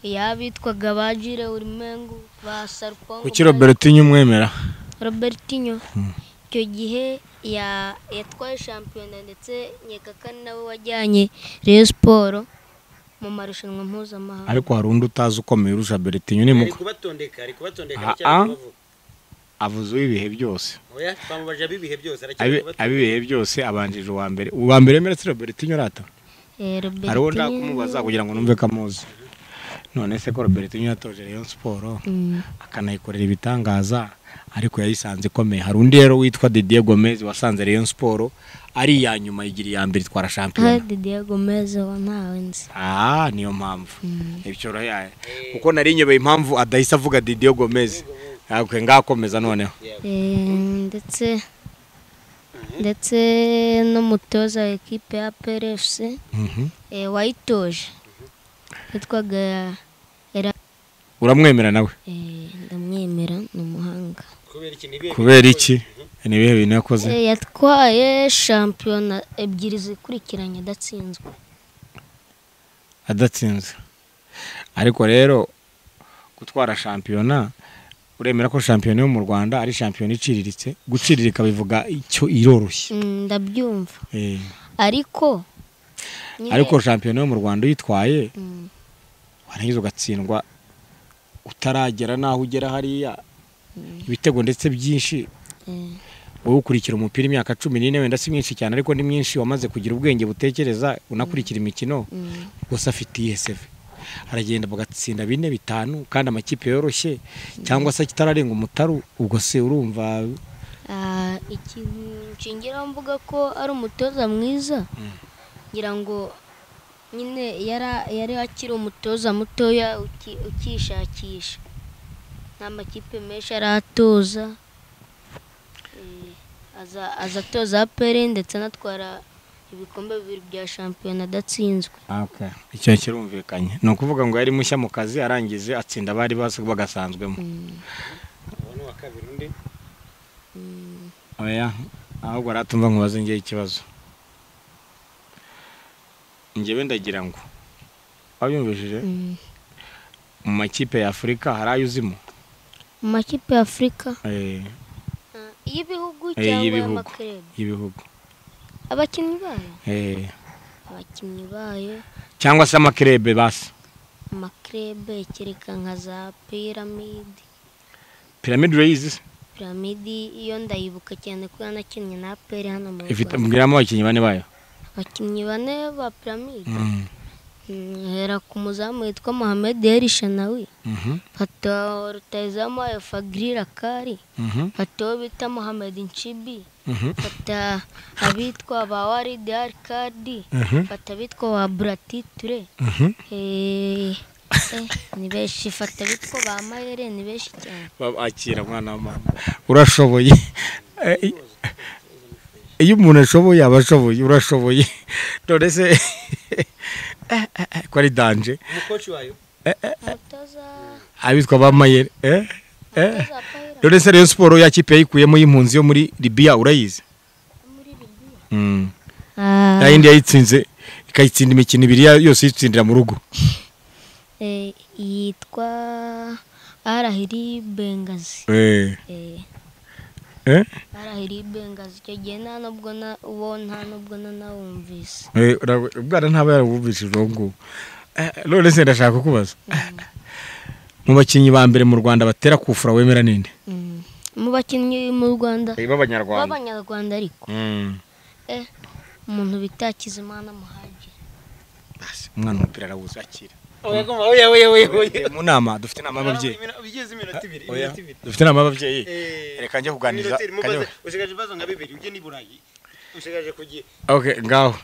yabitwaga ba jire urimengu ba sarupongo kuki robertinho umwemera robertinho icyo gihe ya- yatwaye shampiyona ndetse nyekakani nawe wajyanye reyo siporo mu marushanwa mpuzamahanga ariko hari undi utazi ukomeye urusha bertinho ni ari muko kubatondeka ari kubatondeka Ah, aracyari ah. kubavuga avuze uw'ibihe byose oya twamubaje ab'ibihe byose aracyari Abi- kubatondeka ab'ibihe byose abanjije uwa mbere uwa mbere yemera si robertinho arata Eh, hari uwo Robertinho- ndakumubaza kugira ngo numve ko amuzi none se ko robertinho yatoje rayon siporo Mm, akanayikorera ibitangaza ariko yayisanze ikomeye hari undi rero witwa Didier Gomez wasanze Rayon Sport ari iya nyuma igira iya mbere itwara ah, shampiyona Didier Gomez uwo ntawe nzi ah niyo mpamvu ibyo rero kuko nari nyobeye impamvu adahise avuga Didier Gomez yakwe ngakomeza noneho Eh, ndetse ndetse n'umutoza wa ekipe ya PRFC Mhm. eh, wayitoje yitwaga era uramwemera nawe eh, ndamwemera ni umuhanga kubera iki n'ibihe kubera iki ni ibihe bintu yakoze Eh, yatwaye shampiyona ebyiri zikurikiranye adatsinzwe adatsinze ariko rero gutwara shampiyona uremera ko shampiyona yo mu Rwanda ari shampiyona iciriritse guciririka bivuga icyo iroroshye Mm, ndabyumva Eh, ariko nyine- ariko shampiyona yo mu rwanda uyitwaye Mm, warangiza ugatsindwa utaragera n'aho ugera hariya ibitego ndetse byinshi eh, wowe ukurikira umupira imyaka cumi n'ine wenda si myinshi cyane ariko ni myinshi wamaze kugira ubwenge butekereza unakurikira imikino mm, gusa afite ESV aragenda bagatsinda bine bitanu kandi amakipe yoroshye cyangwa se kitararenga umutaru ubwo se urumva Ah, ikintu nshingiraho mvuga ko ari umutoza mwiza ngira ngo nyine yara- yari akiri umutoza mutoya uki- ukishakisha nta makipe menshi aratoza Eh, aza- aza atoza apere ndetse anatwara ibikombe bibiri bya shampiyona adatsinzwe icyo kirumvikanye ni ukuvuga ngo yari mushya mu kazi arangije atsinda abari basa- bagasanzwemo kabiri undi oya ahubwo aratumva nkubaze ngewe ikibazo ngewe ndagira ngo wabyumvishije Mm. mu makipe ya afurika hari ayo uzimo mu makipe ya afurika Eh, y'ibihugu Eh, cyangwa y'ibihugu. y'amakerere y'ibihugu abakinnyi bayo Eh, abakinnyi bayo cyangwa se amakirebe basi amakirebe kereka nka za piramidi piramide urayizi se piramidi iyo ndayibuka cyane ko yanakinnye na aperi hano mu ifite rwanda mbwiramo abakinnyi bane bayo abakinnyi bane ba piramide Mm, hera ku muzamu witwa mohamed elishanawi Mhm, fata rutayizamu wayo fagiri rakari mhm, fata uwo bita mohamed nshibi mhm, fata abitwa ba waridi arikadi Mhm. fata abitwa ba buratiture mhm. Eh, eh, ni benshi fata abitwa ba mayere ni benshi cyane babakira mwana wa mama urashoboye Eh, i- iyo umuntu ashoboye aba ashoboye urashoboye none se eh, eh, eh, ko ari danje umukoci wayo umutoza abitwa bamayere eh? eh? umutoza wa Payira none se rero siporo ya kipe yayikuyemo y'impunzi yo muri libiya urayizi muri Libiya. Mm. Ah, ya yindi yayitsinze ikayitsinda imikino ibiri ya- yose yitsindira mu rugo eh, yitwa arahiri bengazi Eh, Eh, eh? arahiri bengazi icyo gihe nta nubwo na uwo nta nubwo nanawumvise Eh, ura- ubwana ntaba yarawumvishije uwo nguwo Eh, none se ndashaka kukubaza mu bakinnyi ba mbere mu rwanda batera kufura wemera ninde Mm. mu bakinnyi mu rwanda b'abanyarwanda b'abanyarwanda ariko eh, umuntu bita hakizimana muhagire umwana umupira arawuzi akira oya oya oya oya mu nama dufite inama y'ababyeyi bigeze iminota ibiri Oya, dufite inama y'ababyeyi reka njye kuganiriza kajya- usigaje ibibazo nka bibiri ujye n'i burayi usigaje kugira okay ngaho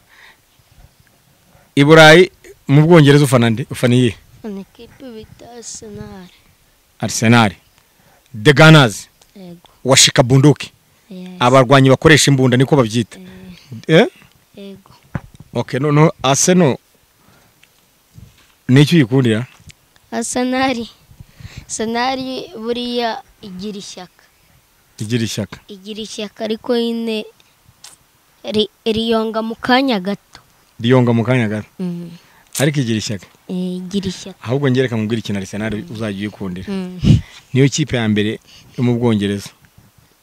i burayi mu bwongereza ufana nde ufana iyihe ni kipe bita arsenal arsenal the gunners yego washika bunduki yes, abarwanyi bakoresha imbunda niko babyita eh eh, yego okay noneho arsenal n'icyo uyikundira arsenal arsenal buriya igira ishyaka igira ishyaka igira ishyaka ariko nyine ri- riyonga mu kanya gato riyonga mu kanya gato Mm. ariko igira ishyaka Eh, igira ishyaka ahubwo njye reka mubwire ikintu arsenal uzajya uyikundira Mm. niyo kipe ya mbere yo mu bwongereza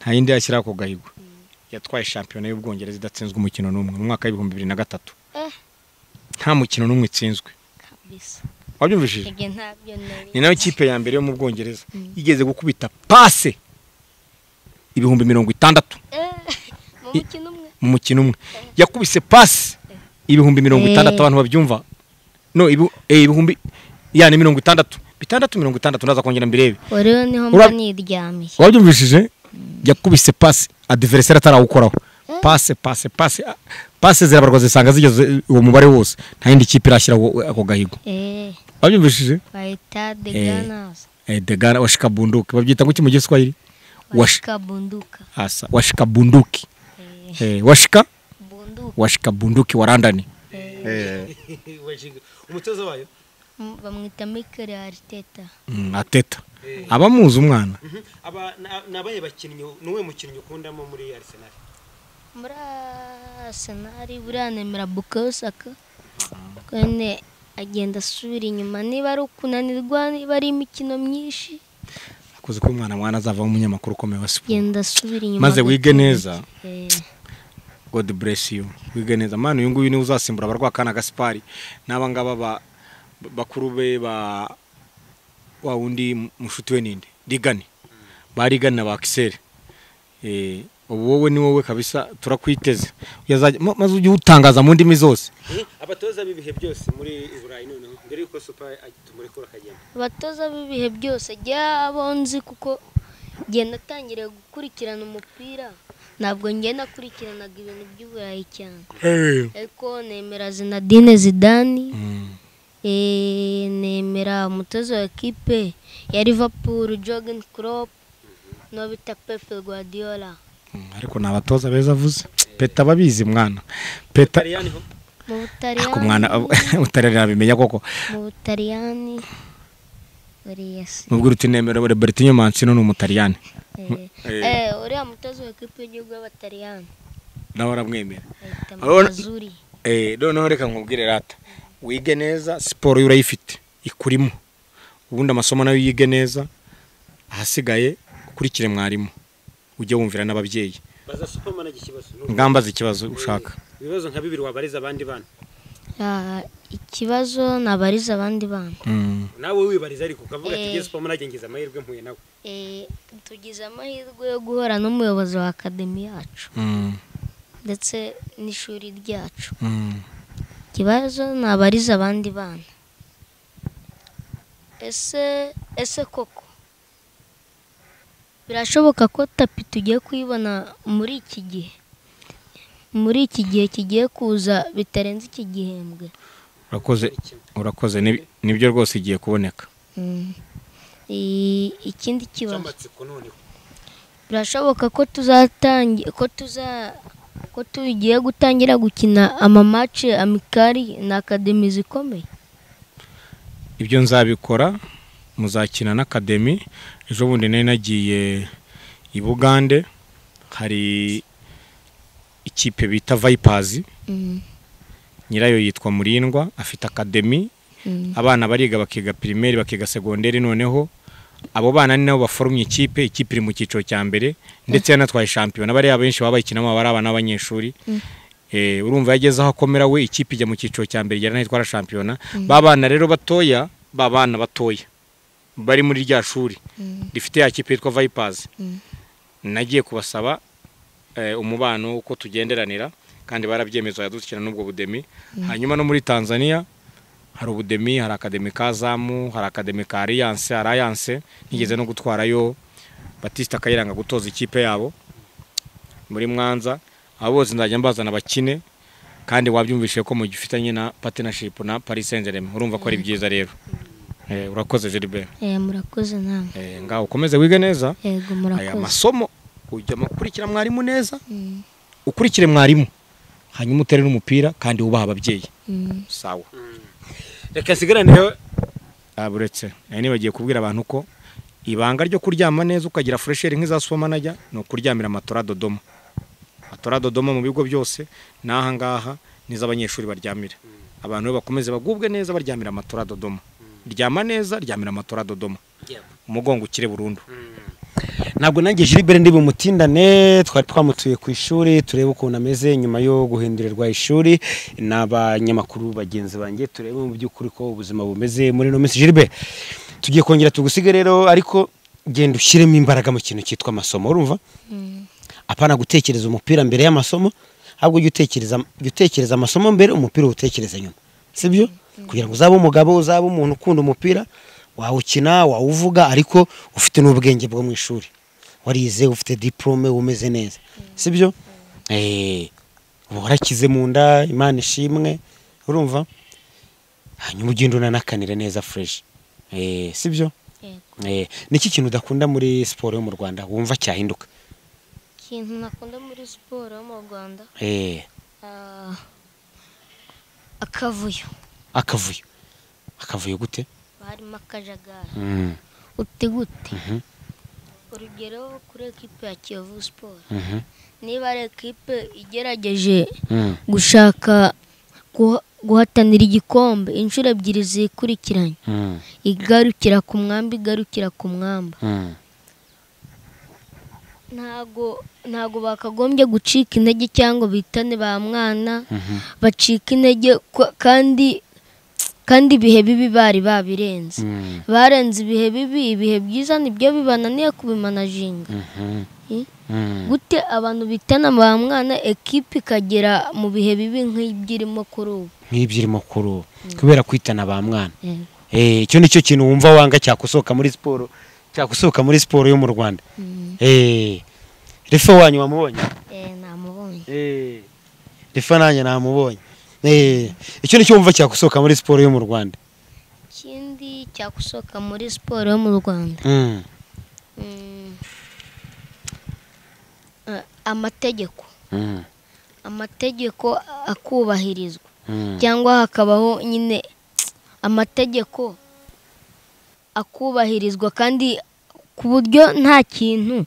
nta yindi yashyiraho ako gahigo yatwaye shampiyona y'ubwongereza idatsinzwe umukino n'umwe mu mwaka w'ibihumbi bibiri na gatatu Eh. nta mukino n'umwe itsinzwe kabisa wabyumvishije ibyo ntabyo nari ni nayo kipe ya mbere yo mu bwongereza igeze gukubita pase ibihumbi mirongo itandatu Eh, mu mukino umwe mu mukino umwe yakubise pase ibihumbi mirongo Eh. itandatu abantu babyumva no ibi- eh, ibihumbi yani mirongo itandatu bitandatu mirongo itandatu ndaza kongera mbirebe rero niho Ura- mba niryamiye wabyumvishije yakubise pase adivereseri atarawukoraho pase pase pase ah, pase zirabarwa zisanga zigeze uwo mubare wose nta yindi kipe irashyiraho ako gahigo eh wabyumvishije bayita de Eh. ganas Eh, degara washikabunduki babyita ngo iki mu giswahili Wash- washika bunduka asa washika bunduki eh, eh, washika bunduka washika bunduki warandani eh, eh. umutoza wayo m- bamwita Mikel Arteta mm, ateta abamuzi umwana aba ni abahe bakinnyi n'uwe mukinnyi ukundamo muri arisenal muri Arsenal buranemera Bukayo Saka kone agenda asubira inyuma niba ari ukunanirwa niba ari imikino myinshi akoze ko umwana mwana azavamo umunyamakuru ukomeye wa siporo agenda asubira inyuma maze gato. wige neza eh, god bless you wige neza mwana uyu nguyu niwe uzasimbura abarwakana gaspari n'aba ngaba ba- bakuru be ba wa wundi mushuti we ninde rigani ba rigani na ba kiseri eh, ubu wowe ni wowe kabisa turakwiteze Yazajya- ma- maze ujye utangaza mu ndimi zose abatoza b'ibihe byose muri burayi noneho mbere y'uko supa tumurekura akagenda abatoza b'ibihe byose jya abo nzi kuko njye natangiriye gukurikirana umupira ntabwo njye nakurikiranaga ibintu by'uburayi cyane ariko nemera zinadine zidani Mm. eh, nemera umutoza wa ekipe ya liverpool jogen crop n'uwo bita pepe guardiola Mm, ariko ni abatoza beza avuze peta ababizi mwana peta tariyani ho mu ku butaliyani mwana utararira bimenya koko mu butaliyani buriya se nubwo uruti nemera buriya bertine mansino ni umutaliyani Eh, eh, uriya mutoza wa ekipi y'igihugu y'abataliyani nawe aramwemera ayita Urabona- mazuri Eh, noneho reka nkubwire rata wige neza siporo yo urayifite ikurimo ubundi amasomo nayo yige neza ahasigaye ukurikire mwarimu ujye wumvira n'ababyeyi baza supermanage ikibazo ngambaza ikibazo ushaka ibibazo nka bibiri wabariza abandi bana Ah, ikibazo nabariza abandi bana Mm. nawe wibariza ariko ukavuga ati Eh. ngiye supermanage ngize amahirwe mpuye nawe Eh, tugize amahirwe yo guhura n'umuyobozi wa akademi yacu Mm. ndetse n'ishuri ryacu Mm. ikibazo nabariza abandi bana ese ese koko birashoboka ko tapi tugiye kuyibona muri iki gihe muri iki gihe kigiye kuza bitarenze iki gihembwe urakoze urakoze Ni- nibyo rwose igiye kuboneka Mm. I- ikindi kibazo cy'amatsiko noneho birashoboka ko tuzatangira ko tuza ko tugiye gutangira gukina amamace amikari na akademi zikomeye ibyo nzabikora muzakina n'akademi ejo bundi nari nagiye i bugande hari ikipe bita vayipazi Mm, nyirayo yitwa murindwa afite akademi mm, abana bariga bakiga pirimeri bakiga segonderi noneho abo bana ni nabo baforumye ikipe ikipe iri mu cyiciro cya mbere ndetse yanatwaye shampiyona bariya benshi baba bayikinamo baba ari abana b'abanyeshuri Mm. Eh, urumva yageze aho akomera we ikipe ijya mu cyiciro cya mbere igera n'itwara shampiyona ba bana rero batoya ba bana batoya bari muri rya shuri mm, rifite ya kipe yitwa vayipazi mm. nagiye kubasaba eh, umubano uko tugenderanira kandi barabyemeza yadushyira n'ubwo budemi hanyuma no muri tanzania hari ubudemi hari akademi ka zamu hari akademi ka alliance hari alliance nigeze no gutwarayo batista kayiranga gutoza ikipe yabo muri mwanza abo bose nzajya mbazana bakine kandi wabyumvishije ko mugifitanye na partnership na paris saint germain urumva ko ari byiza rero eh, urakoze gilbert Eh, murakoze namwe eh, ngaho ukomeze wige neza yego aya murakoze masomo ujya ukurikira mwarimu neza Mm, ukurikire mwarimu hanyuma utere n'umupira kandi wubaha ababyeyi mm. sawa reka nsigarane Ah, buretse nari nibagiye kubwira abantu ko ibanga ryo kuryama neza ukagira furesheri nk'iza supermanager ni ukuryamira amatora dodoma amatora dodoma mu bigo byose n'aha ngaha nizo abanyeshuri baryamira abantu rero bakomeze bagubwe neza baryamira amatora dodoma ryama neza ryamira amatora dodoma umugongo ukire burundu ntabwo nanjye Gilbert ndi bumutindane twari twamutuye ku ishuri turebe ukuntu ameze nyuma yo guhindurirwa ishuri n'abanyamakuru bagenzi banjye turebe mu by'ukuri ko ubuzima bumeze muri ino minsi Gilbert tugiye kongera tugusiga rero ariko genda ushyiremo imbaraga mu kintu cyitwa amasomo urumva apana gutekereza umupira mbere y'amasomo ahubwo jya utekereza jya utekereza amasomo mbere umupira uwutekereze nyuma sibyo kugira ngo uzabe umugabo uzabe umuntu ukunda umupira wawukina wawuvuga ariko ufite n'ubwenge bwo mu ishuri warize ufite diporome umeze neza sibyo Eh, uba warakize mu nda imana ishimwe urumva hanyuma ugenda unanakanire neza fureshi sibyo Yego. Eh, niki kintu udakunda muri siporo yo mu rwanda wumva cyahinduka ikintu nakunda muri siporo yo mu rwanda Eh, ah, akavuyo akavuyo akavuyo gute harimo akajagari Mm, uti gute Mhm. urugero kuri ekipe ya kiyovu siporo mhm, niba ari ekipe igerageje mm, gushaka guha- guhatanira igikombe inshuro ebyiri zikurikiranye mm, igarukira ku mwamba igarukira ku mwamba mm. ntago ntago bakagombye gucika intege cyangwa bitane ba mwana bacika intege ko- kandi kandi ibihe bibi bari babirenze Mm, barenze ibihe bibi ibihe byiza nibyo bibananiye kubimanaginga mhm, Eh? mm. gute abantu bitana ba mwana ekipe ikagera mu bihe bibi nk'ibyo irimo kuri ubu nk'ibyo irimo kuri ubu kubera kwitana ba mwana Yego. Eh, icyo nicyo kintu wumva wanga cyakusohoka muri siporo cyakusohoka muri siporo yo mu rwanda Mm. Eh, refe wanyu wamubonye Eh, namubonye Eh, refe nanjye namubonye Eh, icyo nicyo wumva cyakusohoka muri siporo yo mu rwanda ikindi cyagusohoka muri siporo yo mu rwanda Mm, Mm. Eh, amategeko mm, amategeko akubahirizwa mm. cyangwa hakabaho nyine amategeko akubahirizwa kandi ku buryo nta kintu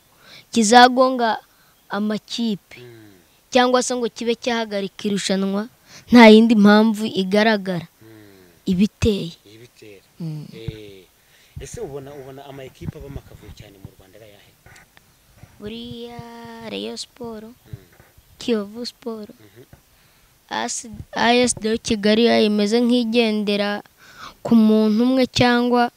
kizagonga amakipe cyangwa se ngo kibe cyahagarika irushanwa nta yindi mpamvu igaragara ibiteye iyi bitera Eh, ese ubona ubona ama ekipa abamo akavuyo cyane mu Rwanda ari ayahe buriya reyo siporo kiyovu siporo ayesi de kigali imeze nk'igendera ku muntu umwe cyangwa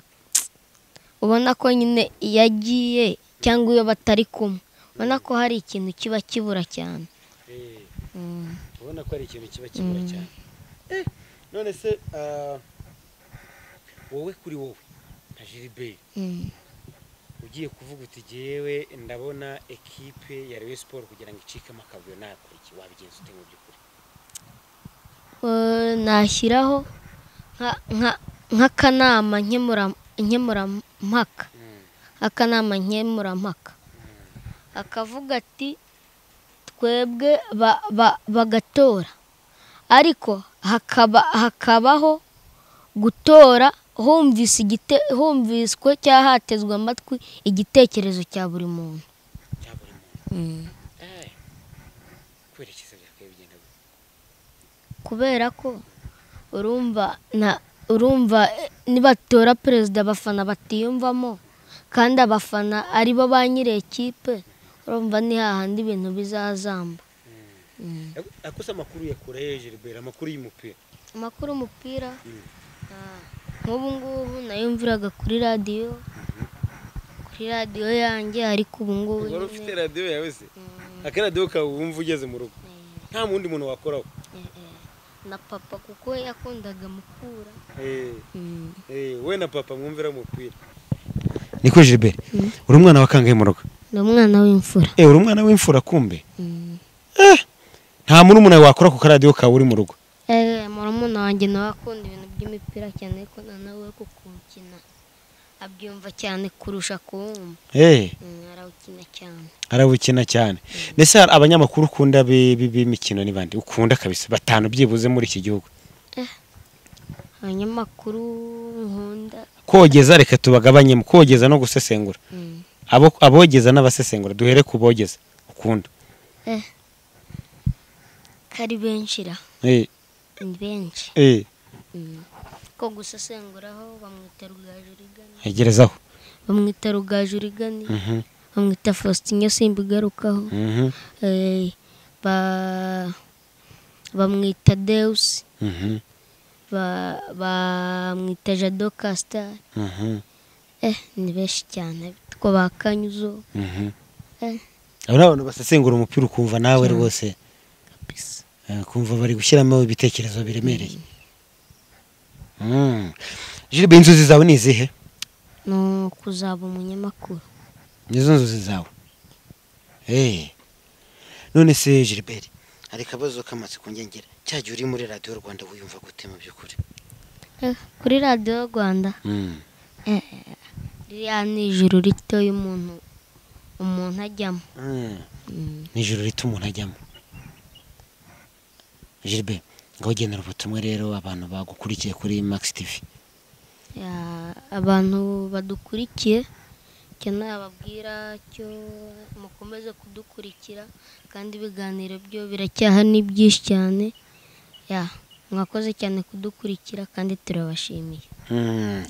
ubona ko nyine iyo agiye cyangwa iyo batari kumwe ubona ko hari ikintu kiba kibura cyane Eh, ubona ko ari ikintu kiba kibura cyane Eh, none se ah, wowe kuri wowe nka Gilbert ugiye kuvuga uti jyewe ndabona ekipe ya Rayon Sport kugira ngo icikemo akavuyo nakora iki wabigenza ute mu by'ukuri Eh, nashyiraho nka- nka- nk'akanama nkemura- nkemurampaka Mm, akanama nkemurampaka akavuga ati twebwe ba- ba- bagatora ariko hakaba hakabaho gutora humvise igite- humviswe cyangwa hatezwe amatwi igitekerezo cya buri muntu cya buri muntu Eh, kwerekeza byakaye bigenda gute? kubera ko urumva na urumva eh, nibatora perezida abafana batiyumvamo kandi abafana ari bo ba nyiri ekipe urumva ni hahandi ibintu bizazamba Ako- ako se amakuru ya kure Gilbert amakuru y'umupira amakuru umupira ah, nk'ubu ngubu nayo mvuraga kuri radiyo kuri radiyo yanjye ariko ubu ngubu wari nyine- ufite radiyo yawe se akaradiyo kawe wumva ugeze mu rugo nta wundi muntu wakoraho Eh, eh, na papa kuko yakundaga mukura Eh, eh, we na papa mwumvira umupira ni kuri Gilbert uri umwana wa kangahe mu rugo ni umwana w'imfura Eh, uri umwana w'imfura kumbe nta murumuna wawe wakora ku karadiyo kawe uri mu rugo Eh, murumuna wanjye nawe akunda ibintu by'imipira cyane ariko na nawe we kukukina abyumva cyane kurusha kuwumva Eh, Mm, arawukina cyane arabukina cyane mbese hari abanyamakuru ukunda bi- bi- b'imikino ni bande ukunda kabisa batanu byibuze muri iki gihugu abanyamakuru nkunda kogeza reka tubagabanyemo kogeza no gusesengura Mm. Abo- abogeza n'abasesengura duhere ku bogeza ukunda eh. ko ari benshi ra Eh, ni benshi eh, Mm. ko gusesenguraho bamwita rugajurigani ntegerezaho bamwita rugajurigani Mhm, bamwita faustin simba igarukaho mhm, Eh, ba- bamwita deusi mhm, ba- bamwita jado kasita mhm, eh ni benshi cyane bitwa ba kanyuzo mhm. eh abo ni abantu basesengura umupira ukumva nawe rwose bisa Eh, kumva bari gushyiramo ibitekerezo biremereye Mm. Gilbert inzozi zawe ni izihe ni ukuzaba umunyamakuru nizo nzozi zawe Eh. none se Gilbert hari akabazo k'amatsiko ngengera cya gihe uri muri radiyo rwanda wiyumva gute mu by'ukuri Eh, kuri radiyo rwanda Mm. ririya ni ijoro rito y'umuntu umuntu ajyamo Mm. Mm. nijoro rito umuntu ajyamo Gilbert ngaho genera ubutumwa rero abantu bagukurikiye kuri Max TV Ya- abantu badukurikiye cyane ababwira cyo mukomeze kudukurikira kandi ibiganiro byo biracyaha ni byinshi cyane ya mwakoze cyane kudukurikira kandi turabashimiye Mm.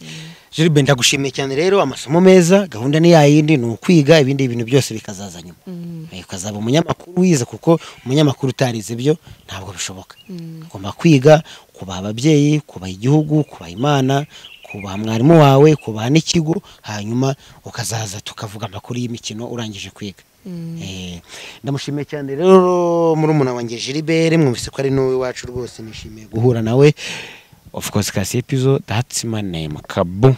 Gilbert ndagushimiye cyane rero amasomo meza gahunda ni yayindi ni ukwiga ibindi bintu byose bikazaza nyuma Mm, Eh, ukazaba umunyamakuru wize kuko umunyamakuru utarize ibyo ntabwo bishoboka mm, ugomba kwiga kubaha ababyeyi kubaha igihugu kubaha imana kubaha mwarimu wawe kubaha n'ikigo hanyuma ukazaza tukavuga amakuru y'imikino urangije kwiga mm. Eh, ndamushimiye cyane rero murumuna wanjye Gilbert mwumvise ko ari n'uwe wacu rwose nishimiye guhura nawe of course kasi episode that's my name kabu